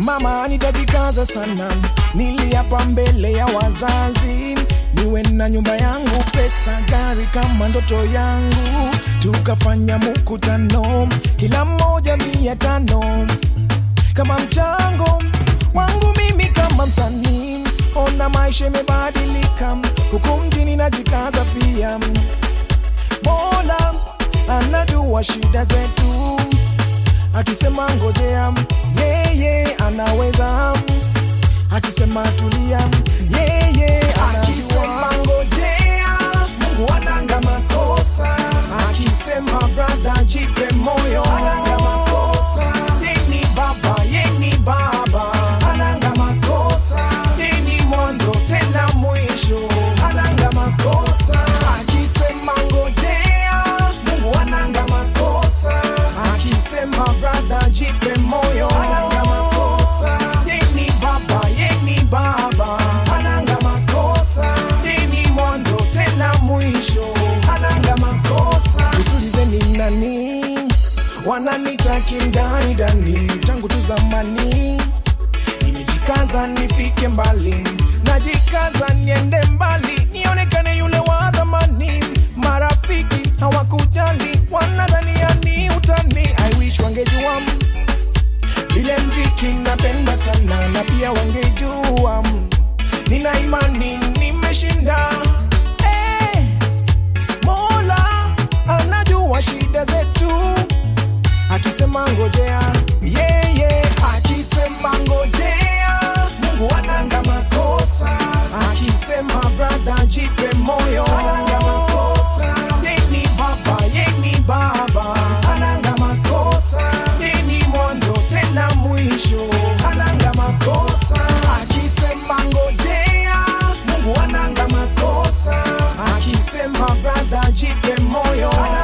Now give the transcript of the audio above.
Mama, nitajikaza sana, niliapa mbele ya wazazi, niwe na nyumba yangu, pesa, gari kama ndoto yangu. Tukafanya mkutano, kila mmoja mia tano kama mchango wangu mimi kama msanii. Ona maisha imebadilika, huku mjini najikaza pia. Mola anajua shida zetu, akisema ngojea, yeye anaweza, akisema tulia, yeye akisema ngojea, Mungu ananga makosa, akisema brother, jipe moyo, ananga makosa, yeni baba, yeni baba, ananga makosa, yeni mwanzo tena mwisho, ananga makosa, akisema ngojea, Mungu ananga makosa, akisema brother, jipe moyo, ananga makosa, yeni baba, yeni baba, ananga makosa, yeni mwanzo tena mwisho, ananga makosa. Usulizeni nani wananitaki ndani ndani tangu tu zamani nimejikaza nifike mbali najikaza niende mbali nionekane yule wa dhamani marafiki hawakujali wanadhania ni utani I wish wangejua vile mziki napenda sana na pia wangejua nina imani nimeshinda hey, mola anajua shida zetu akisema ngojea yeye akisema ngojea mungu ananga makosa akisema brother jipe moyo ananga makosa yeni baba yeni baba ananga makosa yeni mwanzo tena mwisho ananga makosa akisema ngojea mungu ananga makosa akisema brother jipe moyo